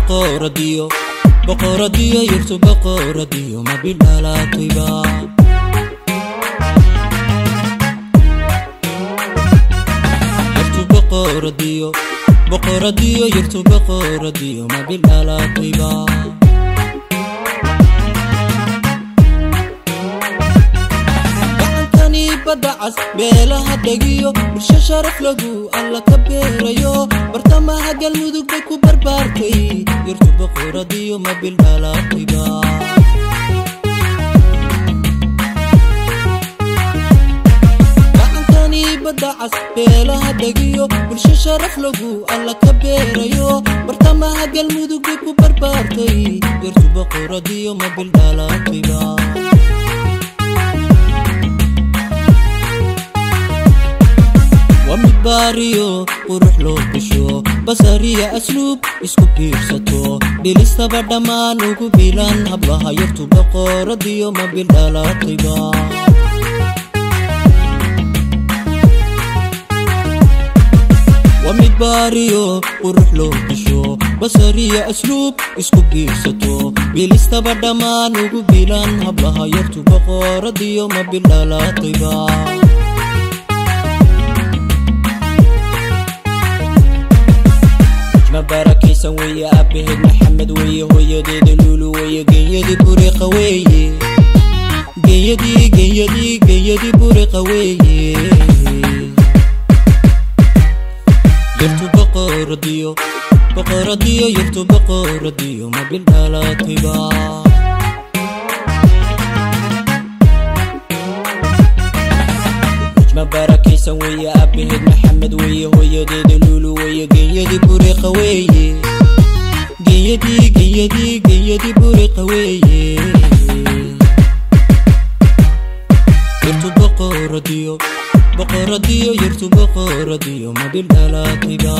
boqoradiyo boqoradiyo yartu boqoradiyo ma bidhalaatayba yartu boqoradiyo boqoradiyo yartu boqoradiyo ma bidhalaatayba gacankani badda cas beelaha dhegiyo bulsho sharaf lagu alla ka beerayo bartamaha galmudug bay ku barbaartay yartu boqoradiyo ma bildhalaatayba gacankani badda cas beelaha dhegiyo bulsho sharaf lagu alla ka beerayo bartamaha galmudug bay ku barbaartay yartu boqoradiyo ma bildhalaatayba waa mid baariyo qurux loo bisho basariya asluub isku biirsato dhilistaba dhammaan ugu bilan hablaha yartu boqoradiyo ma bildhalaatayba waa mid baariyo qurux loo bisho basariya asluub isku biirsato bilistaba dhammaan ugu bilan hablaha yartu boqoradiyo ma bildhalaatayba ma barakaysan weeye aabaheed maxamed weeye hooyadeeda luulu weeye genyadii buriqa weeye genyadii genyadii genyadii buriqa weeye yartu boqoradiyo boqoradiyo yartu boqoradiyo ma bildhalaatayba ma barakaysan weeye aabaheed maxamed weeye hooyadeeda luulu weeye genyadii buriqa weeye genyadii genyadii genyadii buriqa weeye yartu boqoradiyo boqoradiyo yartu boqoradiyo ma bildhalaatayba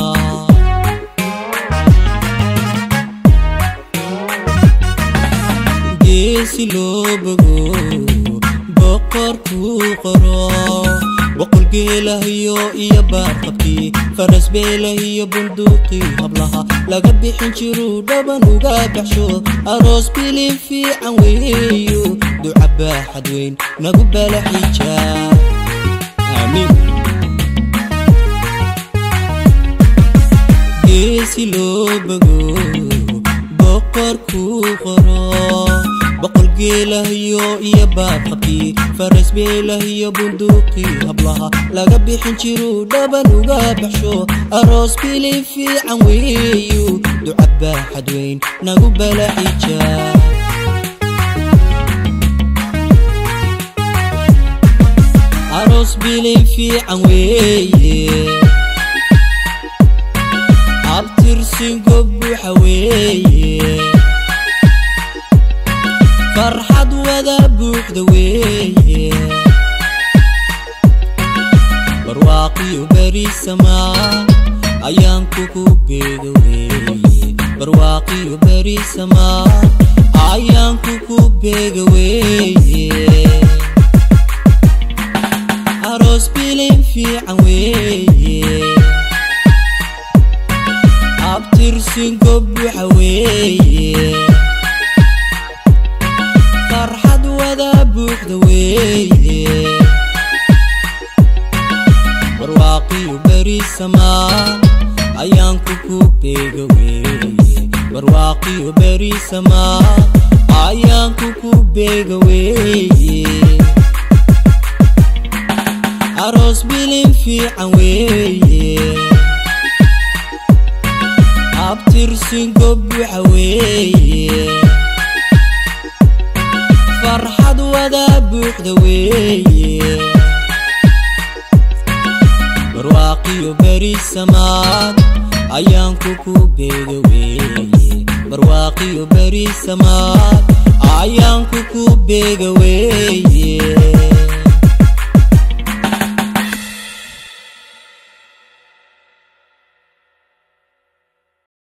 geesi loo bogo boqorkuu qoro boqol geelahiyo iyo baarqabkii faras beelahiyo bunduuqii hablaha laga bixin jiruu dhaban uga baxsho aroos bilin fiican weeyo duca baaxad weyn nagu bala xijaa aamiin geesi loo bogo boqorkuu qoro boqol geelahiyo iyo baarqabkii faras beelahiyo bunduuqii hablaha laga bixin jiruu dhaban uga baxsho aroos bilin fiican weeyo duca baaxad weyn nagu bala xijaa aroos bilin fiican weeye abtirsingo buuxa weeye farxad wada buuxda weeye barwaaqiyo berisamaa ayaan kugu beega weeye barwaaqiyo berisamaa ayaan kugu beega weeye aroos bilin fiican weeye abtirsingo buuxa weeye farxad wada buuxda weeye barwaaqiyo berisamaa ayaan kugu beega weeye barwaaqiyo berisamaa ayaan kugu beega weeye aroos bilin fiican weeye abtirsingo buuxa weeye farxad wada buuxda weeye barwaaqiyo berisamaad ayaan kugu beega weeye barwaaqiyo berisamaad ayaan kugu beega weeye